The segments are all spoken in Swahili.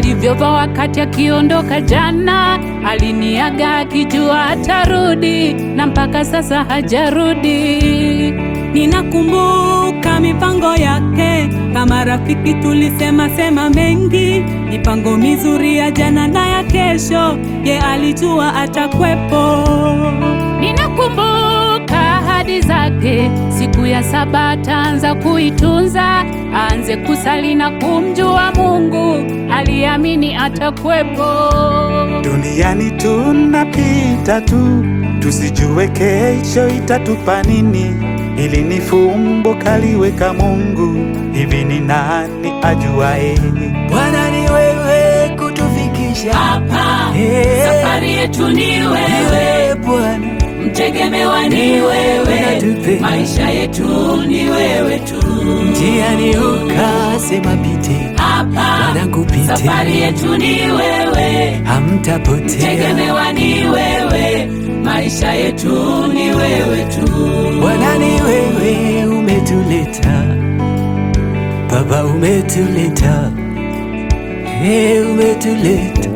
alivyovaa wakati akiondoka jana. Aliniaga akijua atarudi, na mpaka sasa hajarudi. Ninakumbuka mipango yake, kama rafiki tulisema sema mengi, mipango mizuri ya jana na ya kesho, ye alijua atakwepo. Ninakumbuka ahadi zake, siku ya saba ataanza kuitunza, aanze kusali na kumjua Mungu, aliamini atakwepo. Duniani tunapita tu, tusijue kesho itatupa nini. Hili ni fumbo kaliweka Mungu, hivi ni nani ajuaye? Bwana ni wewe kutufikisha Hapa Eh, safari yetu ni ni wewe, wewe Bwana, mtegemewa ni wewe, Unatupe. maisha yetu ni wewe tu. njiani ukasema pite, Hapa wanangu pite, safari yetu ni wewe, hamtapotea. tegemewa ni wewe, maisha yetu ni wewe tu. Bwana ni wewe umetuleta, Baba umetuleta, hey, umetuleta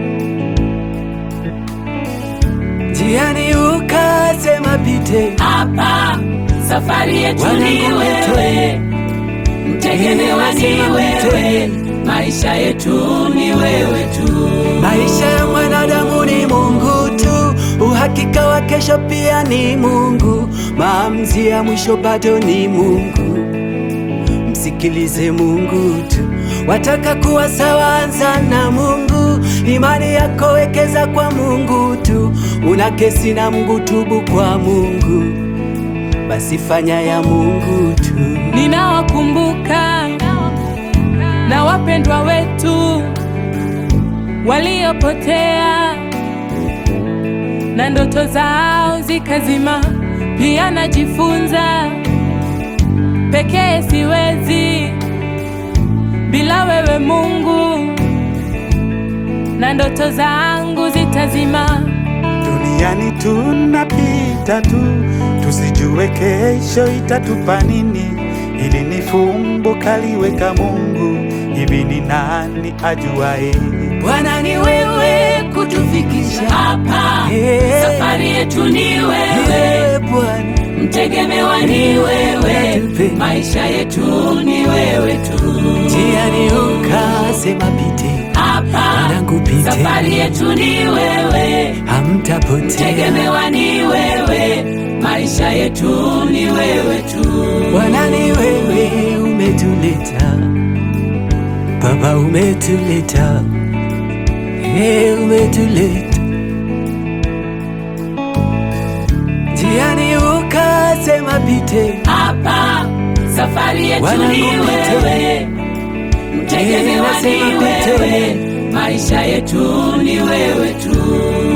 njiani ukasema pite, Hapa safari yetu ni Wanangu wewe, mtegemewa ni wewe, maisha yetu ni wewe tu. Maisha ya mwanadamu ni Mungu tu, uhakika wa kesho pia ni Mungu, maamuzi ya mwisho bado ni Mungu. Msikilize Mungu tu, wataka kuwa sawa, anza na Mungu. Imani yako wekeza kwa Mungu tu, una kesi na Mungu, tubu kwa Mungu, basi fanya ya Mungu tu. Ninawakumbuka na wapendwa wetu waliopotea na ndoto zao zikazima. Pia najifunza pekee siwezi bila wewe Mungu, na ndoto zangu zitazima. Duniani tunapita tu, tusijue kesho itatupa nini. Hili ni fumbo kaliweka Mungu, hivi ni nani ajuaye? Bwana ni wewe kutufikisha Hapa Eh. safari yetu ni wewe, wewe Bwana, mtegemewa ni wewe, Unatupe. maisha yetu ni wewe tu. njiani ukasema pite, Hapa wanangu pite, safari yetu ni wewe, hamtapotea. tegemewa ni wewe, maisha yetu ni wewe tu. Bwana ni wewe umetuleta, Baba umetuleta, hey, umetuleta njiani ukasema pite, Hapa safari yetu Wanangu ni pite. wewe, mtegemewa ni Nasema pite. wewe, maisha yetu ni wewe tu.